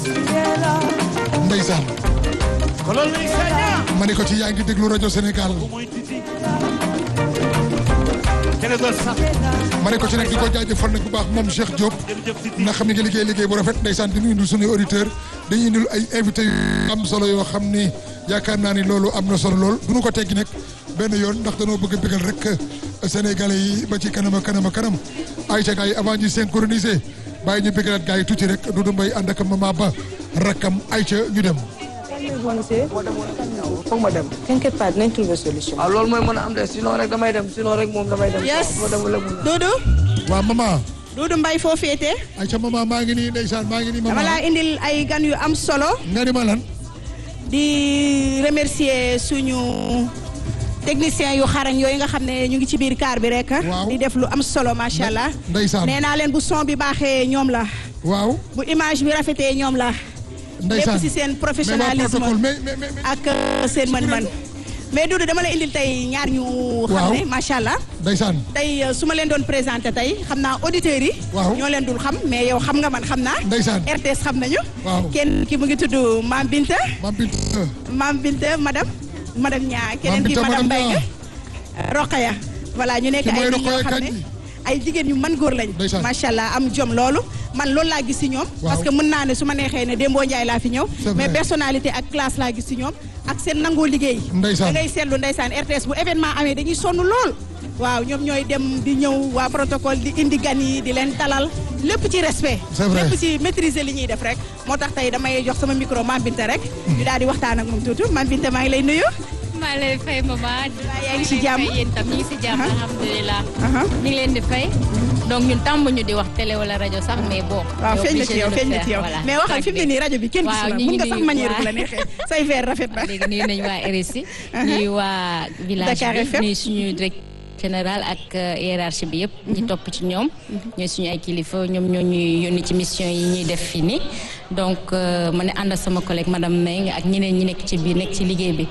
ndeysaan ma ne ko ci yaa ngi déglu rajo Sénégal ma ne ko ci nag di ko jaajëfal nag bu baax moom Cheikh Diop na xam ne nga liggéey liggéey bu rafet ndeysaan di ñu indil suñuy auditeur dañuy indil ay invité yu am solo yoo xam ni yaakaar naa ni loolu am na solo lool du ñu ko teggi nag benn yoon ndax danoo bëgg a bëggal rek sénégalais yi ba ci kanam a kanam a kanam ay ca gars yi avant ñuy synchroniser bàyyi ñu bëggalaat gars yi tuuti rek Doudou Mbaye ànd ak mama ba rakkam ay ca ñu dem foog ma dem. T'inquiète pas dinañ trouver solution. waaw loolu mooy mën a am de sinon rek damay dem sinon rek moom damay dem. Yes. moo demul rek mun Doudou waaw mama Doudou Mbaye foo féete ay ca mama maa ngi nii ndeysaan maa ngi nii dama laa mama indil ay gan yu am solo nga ni ma lan di remercier suñu technicien yu xarañ yooyu nga xam ne ñu ngi ci biir car bi rek Waaw. di def lu am solo macha allah ndeysaan nee naa leen bu son bi baaxee ñoom la waaw bu image bi rafetee ñoom la ndeysaan lépp ci seen mais waa professionnalisme protocole mais mais mais ak euh, seen mën-mën mais Doudou dama la indil tey ñaar ñu xam Waaw. ne macha allah ndeysaan tey euh, su ma leen doon présenté tey xam naa auditeurs yi Waaw. ñoo leen dul xam mais yow xam nga man xam naa ndeysaan RTS xam nañu Waaw. kenn ki mu ngi tudd Mame Binta mam bint Mame Binta madame madame Nia keneen ki Binta, madame madame Mbengue Rokhaya voilà ñu nekk Ki mooy ay nit yoo Rokhaya xam ne Kandji. ay jigéen yu mën góor lañ Ndeysaan. macha allah am jom loolu man loolu laa gis ci ñoom Waaw. parce que mën naa ne su ma neexee ne Dembo Ndiaye laa fi ñëw C'est mais vrai. personnalité ak classe laa gis ci ñoom ak seen nangoo liggéey Ndeysaan. da ngay seetlu ndeysaan RTS bu événement amee dañuy sonn lool waaw ñoom ñooy dem di ñëw waa protocole di indi gan yi di leen dalal lépp ci respect C'est vrai. lépp ci maîtriser li ñuy def rek moo tax tey damay jox sama micro Mame Binta rek ñu daal di waxtaan ak moom tuuti Mame Binta maa ngi lay nuyu maa ngi lay fay maman. yaa ngi ci jàmm? yéen tam ñu ngi si jàmm Aha. alhamdulilah. Aha. ñu ngi leen di fay. donc ñun tàmm ñu di wax télé wala rajo sax mais bon. waaw yow feeñ na obligé ci yow de feeñ na faire, ci yow voilà. mais waxal fi mu ne nii rajo bi kenn gis waaw la ñu mun ngi nga sax nuyu manière bu waa- la neexee say verre rafet na léegi nuyu nañu waa RSI. nuyu waa village Dakar bi FM. nuyu suñu direct général ak euh, hiérarchie bi yëpp. ñu topp ci ñoom. ñooy suñu ay kilifa ñoom ñoo ñuy yónni ci mission yi ñuy def fii nii. donc euh, ma ne ànd ak sama collègue madame Meng ak ñeneen ñi nekk ci biir nekk ci liggéey bi.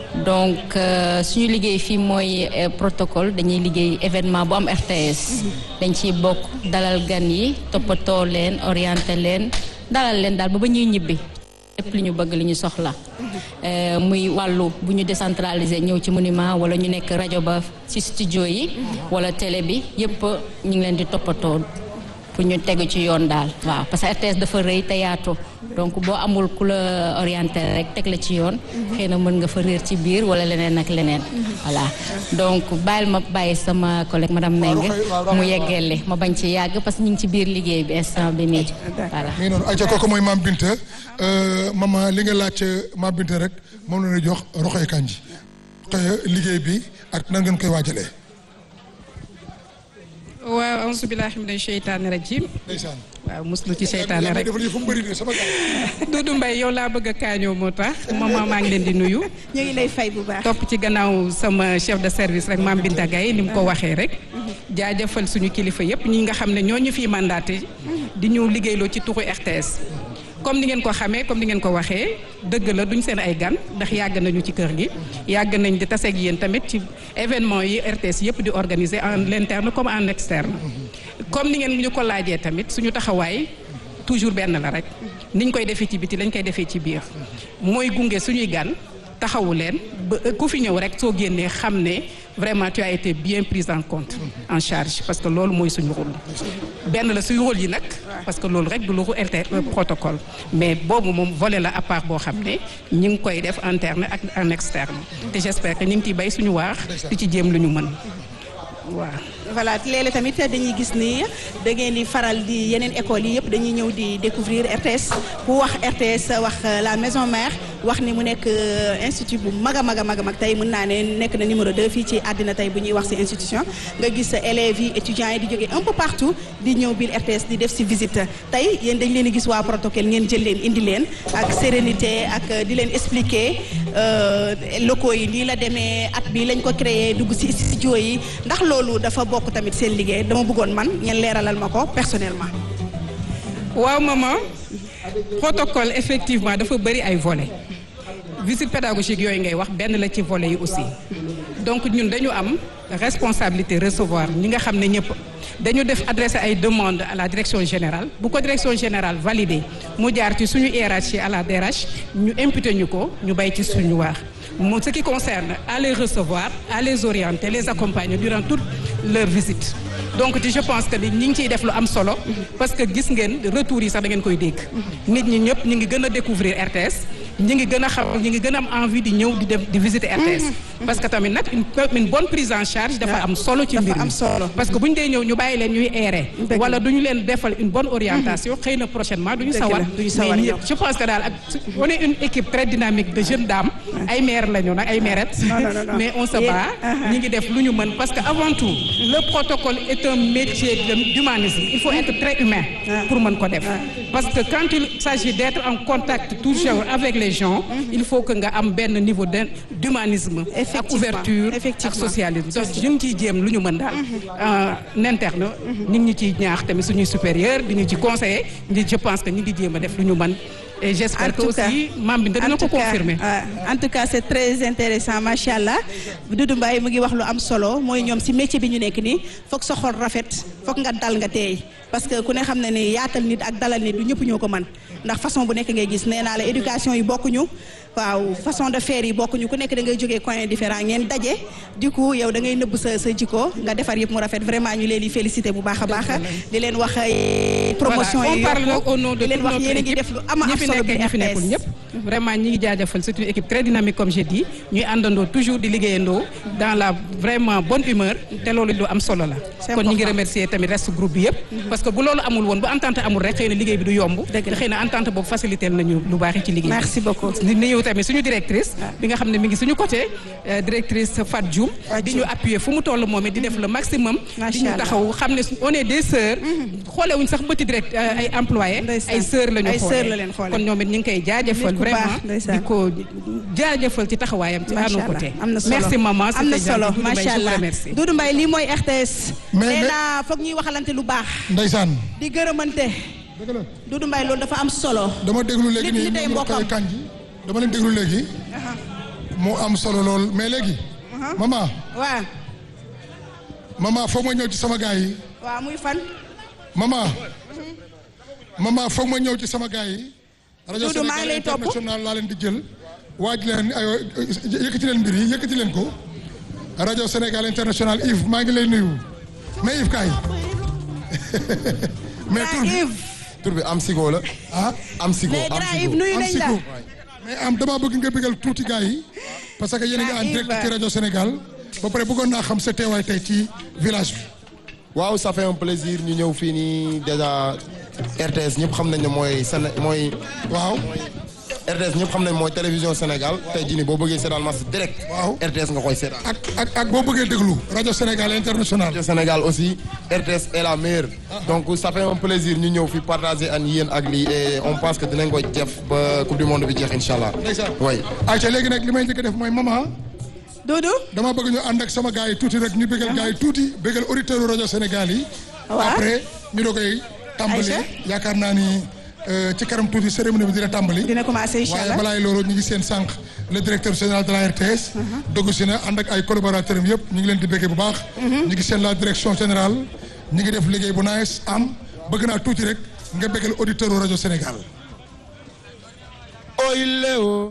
donc euh, suñu liggéey fii mooy euh, protocole dañuy liggéey événement bu am RTS. dañ ciy bokk dalal gan yi toppatoo leen orienté leen dalal leen daal ba ba ñuy ñibbi. lépp li ñu bëgg li ñu soxla Euh, muy wàllu bu ñu décentraliser ñëw ci monument wala ñu nekk rajo ba ci studio yi wala télé bi yëpp ñu ngi leen di toppatoo pour ñu tegu ci yoon daal waaw parce que RTS dafa rëy te yaatu donc boo amul ku la orienté rek teg la ci yoon xëy na mën nga fa réer ci biir wala leneen ak leneen voilà donc bàyyil ma bàyyi sama collègue madame Mbengue mu yeggale ma bañ ci yàgg parce que ñu ngi ci biir liggéey bi instant bi nii voilà mi ngi noonu ayca kooku mooy Mame Binta mama li nga laaj Mame Binta rek moom la ñuy jox Rokhaya Kandji Rokhaya liggéey bi ak nan ngeen koy waajalee waaw auzu billaahi mina sheytaani rajim ndeysaan waaw muslu ci seytaane rek dafa fu mu bëri de sama gars Doudou Mbaye yow laa bëgg a kaañoo moo tax maman maa ngi leen di nuyu ñu ngi lay fay bu baax topp ci gannaaw sama chef de service rek Mame Binta Gaye ni mu ko waxee rek jaajëfal suñu kilifa yëpp ñi nga xam ne ñoo ñu fiy mandaté di ñu liggéeyloo ci tuxu RTS comme ni ngeen ko xamee comme ni ngeen ko waxee dëgg la duñ seen ay gan ndax yàgg nañu ci kër gi yàgg nañ di taseeg yéen tamit ci événement yi RTS yëpp di organiser en interne comme en externe comme ni ngeen ñu ko laajee tamit suñu taxawaay toujours benn la rek niñ koy defee ci biti lañ koy defee ci biir mooy gunge suñuy gan taxawu leen ba ku fi ñëw rek soo génnee xam ne vraiment tu as été bien prise en compte en charge parce que loolu mooy suñu rôle benn la suñu rôle yi nag parce que loolu rek du lu RT protocole mais boobu moom volet la à part boo xam ne ñi ngi koy def interne ak en externe te j'espère que ñu ngi ciy bay suñu waax di ci jéem lu ñu mën waaw voilà léeg-léeg tamit dañuy gis ni da ngeen di faral di yeneen écoles yi yëpp dañuy ñëw di découvrir RTS ku wax RTS wax euh, la maison mère wax ni mu nekk euh, institut bu mag a mag a mag a mag tey mën naa ne nekk na numéro 2 fii ci àddina tey bu ñuy wax ci institution nga gis élèves yi étudiants yi di jógee un peu partout di ñëw biir RTS di def ci visite tey yéen dañ leen di gis waa protocole ngeen jël leen indi leen ak sérénité ak euh, di leen expliquer euh, locaux yi nii la demee at bi lañ ko créé dugg ci studio yi ndax loolu dafa bokk tamit seen liggéey dama bëggoon man ngeen leeralal ma ko personnellement. waaw maman protocole effectivement dafa bëri ay volets visite pédagogique yooyu ngay wax benn la ci volets yi aussi donc ñun dañu am responsabilité recevoir ñi nga xam ne ñëpp dañu def adressé ay demandes à la direction générale bu ko direction générale validé mu jaar ci suñu hiérarchie à la DRH ñu imputé ñu ko ñu bay ci suñu waax mu ce qui concerne à les recevoir à les orienter les accompagner durant toute leur visite donc je pense que ni ñi ngi ciy def lu am solo parce que gis ngeen retours yi sax da ngeen koy dégg nit ñi ñëpp ñu ngi gën a découvrir RTS ñi ngi gën a xam ñi ngi gën a am envie di ñëw di dem di visiter RTS parce que tamit nag une une bonne prise en charge dafa am solo ci mbir dafa am mi solo. parce que bu ñu dee ñëw ñu bàyyi leen ñuy errer Dëgg wala du ñu leen defal une bonne orientation xëy na prochainement du ñu Dëgg la, sawar du ñu sawar mais ñëw. ñëpp je pense que daal ak on est une équipe très dynamique de jeunes dames ay maires la ñu nag ay mairettes Non, non, non, non. mais on se Yéen- bat uh-huh. ñi ngi def lu ñu mën parce que avant tout le protocole est un métier de- d'humanisme il faut être très humain pour mën ko def parce que quand il s'agit d'être en contact toujours avec les gens il faut que nga am benn niveau de d'humanisme ak Effectivement. ouverture ak Effectivement. socialisme donc ñu ngi ciy jéem lu ñu mën daal en interne ñu ngi ñu ciy ñaax tamit suñuy supérieur di ñu ci conseiller ñi je pense que ñu ngi jéem a def lu ñu mën et j'espère En que tout cas, aussi maam bi dina en ko tout cas, confirmer euh, en tout cas c'est très intéressant macha allah Doudou Mbaye mu ngi wax lu am solo mooy ñoom si métier bi ñu nekk nii foog sa xol rafet foog nga dal nga teey parce que ku ne xam ne ni yaatal nit ak dalal nit du ñëpp ñoo ko mën ndax façon bu nekk ngay gis nee naa la éducation yi bokkuñu waaw façon de faire yi bokkuñu ku nekk da ngay jógee coin différent ngeen daje du coup yow da ngay nëbb sa sa jikko nga defar yëpp mu rafet vraiment ñu leen di féliciter bu baax a baax di leen wax ay promotion Voilà, yi on parle yokku. donc au nom de di leen toute wax notre yéen a ngi équipe. def lu ama ñi am fi solo nekk bi ñi fi nekkul RTS. ñëpp vraiment ñi ngi jaajëfal c'est une équipe très dynamique comme j'ai dit ñuy àndandoo toujours di liggéeyandoo dans la vraiment bonne humeur te loolu lu am solo la C'est kon ñi ngi important. remercier tamit reste groupe bi yëpp parce que bu loolu amul woon bu entente amul rek xëy na liggéey bi du yomb Dëgg te la. xëy na entente boobu facilité nañu lu baax ci liggéey bi. Merci beaucoup. di nuyu tamit suñu directrice bi nga xam ne mi ngi suñu côté euh, directrice Fat Dioum Fat di Dioum. ñu appuyer fu mu toll moom it di def le maximum di Macha ñu Allah. taxaw xam ne on est des sœurs xoolewuñ sax bëti direct euh, ay employés Ndeysaan. ay sœurs la ñu Ay xoolee sœurs la leen xoolee. kon ñoom it ñu ngi koy jaajëfal Nit ku baax, vraiment ndeysaan. di ko jaajëfal ci taxawaayam ci à macha nos allah côtés am na solo merci maman am na c'était solo gentil. Doudou Mbaye, macha je vous allah remercie. Doudou Mbaye lii mooy RTS. Mais- nee mais- naa foog ñuy waxalante lu baax. ndeysaan di gërëmante. dëgg la Doudou Mbaye loolu dafa am solo. dama déglu léegi Nit nii ñi tey ñu mbokkam. koy kanji dama leen déglu léegi mu am solo lool mais léegi maman waaw maman foog ma ñëw ci sama gars yi waaw muy fan. maman maman foog ma ñëw ci sama gars yi rajo Doudou, maa ngi Sénégal lay topp. international laa leen di jël waaj leen aywa yëkkati leen mbir yi yëkkati leen ko rajo Sénégal international Yves maa ngi lay nuyu mais Yves kaay mais tur Grand bi Yves tur bi am sigo la ah am sigo mais am Grand sigo Yves nuyu am nañ la. siku mais am dama bëgg nga bëggal tuuti gars yi parce que yéen a ngi en Yves. direct ci rajo Sénégal ba pare bëggoon naa xam sa teewaay tey ci village bi waaw ça fait un plaisir ñu ñëw fii nii déjà RTS ñëpp xam nañ ne mooy Séné mooy waaw RTS ñëpp xam nañ mooy télévision Sénégal tey jii nii boo bëggee seetaan match direct Waaw. RTS nga koy seetaan ak ak ak boo bëggee déglu rajo Sénégal international rajo Sénégal aussi RTS est la meilleure donc ça fait un plaisir ñu ñëw fi partager ak yéen ak lii et on pense que dinañ ko def ba coupe du monde bi jeex incha allah ndeysaan oui ayca léegi nag li may njëkk a def mooy maman Doudou. dama bëgg ñu ànd ak sama gars yi tuuti rek ñu bëggal gars yi tuuti bëggal auditeurs rajo Sénégal yi Waaw. après ñu doog koy tàmbali Aïcha. yaakaar naa ni euh, ci kanam tuuti cérémonie bi dina tàmbali dina commencer incha waaye allah. balaay loolu ñu ngi seen sànq le directeur général de la RTS dogg si na ànd ak ay collaborateurs am yëpp ñu ngi leen di béggee bu baax ñu ngi seen la direction générale ñu ngi def liggéey bu nice am bëgg naa tuuti rek nga béggal auditeur rajo Sénégal oy léo